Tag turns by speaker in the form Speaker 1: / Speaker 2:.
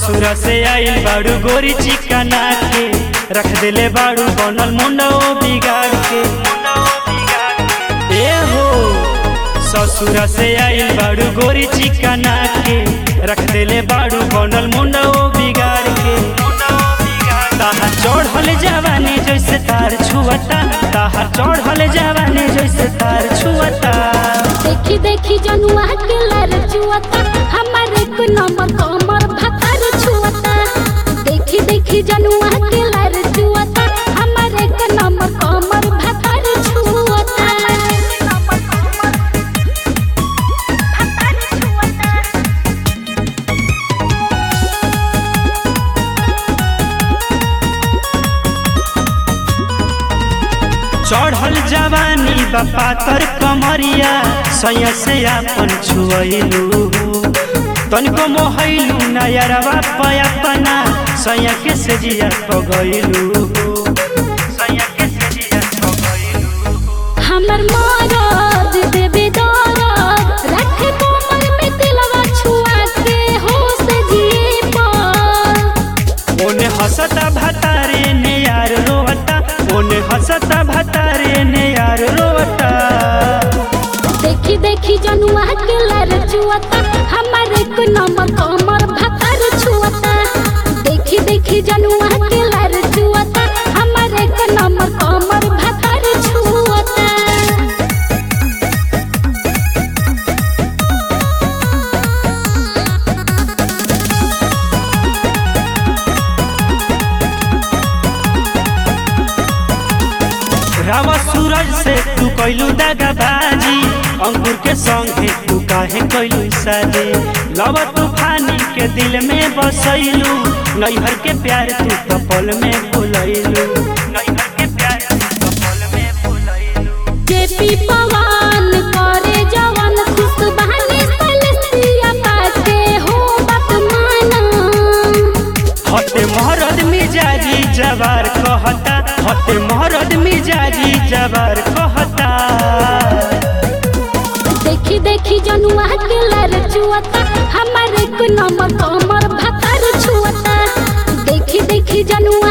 Speaker 1: ससुरा से आइल बाड़ू गोरी चिकना के रख देले बाड़ू बनल मुंडो बिगाड़ के ए हो ससुरा से आइल बाड़ू गोरी चिकना के रख देले बाड़ू बनल मुंडो बिगाड़ के ताहा चढ़ल जवानी जैसे तार छुअता ताहा चढ़ल जवानी जैसे तार छुअता
Speaker 2: देखी देखी जनुआ के लर जुआता हमार एक नंबर कमर भतर छुआता देखी देखी जनुआ के लर जुआता हमार एक नंबर कमर भतर छुआता
Speaker 1: चढ़ल जवानी बापा तर कमरिया सैया से आपन छुअलू तनिको मोहलू नयरवा पयापना सैया के से जिया पगैलू सैया के से जिया पगैलू
Speaker 2: हमर मरद देबे दरद रखे कोमल में दिलवा छुआ के होश जिए पर
Speaker 1: ओने हंसता भतारे ने यार रोवता ओने हंसता भतारे ने यार रोवता
Speaker 2: देखी देखी जनुआ के लर जुआता हमार एक नंबर कमर भतर छुआता देखी देखी जनुआ के लर जुआता हमार एक नंबर कमर भतर छुआता
Speaker 1: रावा सूरज से तू कैलू दगाबाजी अंकुर के संगे तू काहे कैलू शादी लव तूफानी के दिल में बसैलू नैहर के प्यार तू कपल में भुलैलू नैहर के प्यार तू कपल में भुलैलू
Speaker 2: जेपी पवन करे जवन खुश बहाने सलसिया पाते हो बात माना
Speaker 1: हते महरद मिजाजी जवार कहता हते महरद मिजाजी जवार कहता
Speaker 2: देखी देखी जनुआ के लर जुआता हमार एक नंबर कमर भतर छुआता देखी देखी जनुआ